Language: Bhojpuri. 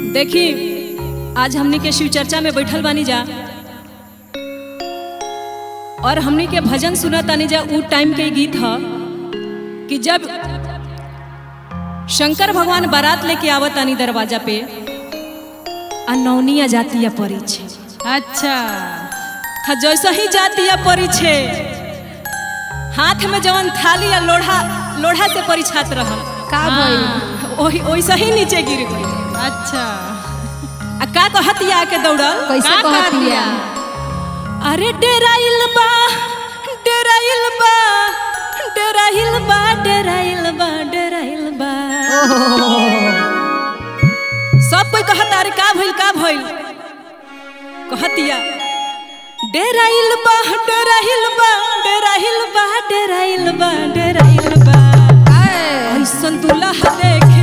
देखी आज हमनी के शिव चर्चा में बैठल बानी जा और हमनी के भजन सुनत तानी जा उ टाइम के गीत ह कि जब शंकर भगवान बारात लेके आवत तानी दरवाजा पे आ नौनिया जातिया परी छे अच्छा था जैसे ही जातिया परी छे हाथ में जवन थाली या लोढ़ा लोढ़ा से परिछात रहल का भइल ओही वैसे ही नीचे गिर गई अच्छा आ का कहतिया आके दौड़ल कैसे का कहतिया कहतिया? अरे डेराइल बा डेराइल बा डेराइल बा डेराइल बा डेराइल बा सब कोई कहता अरे का भइल का भइल कहतिया डेराइल बा डेराइल बा डेराइल बा डेराइल बा डेराइल बा ऐसन दुल्हा देखे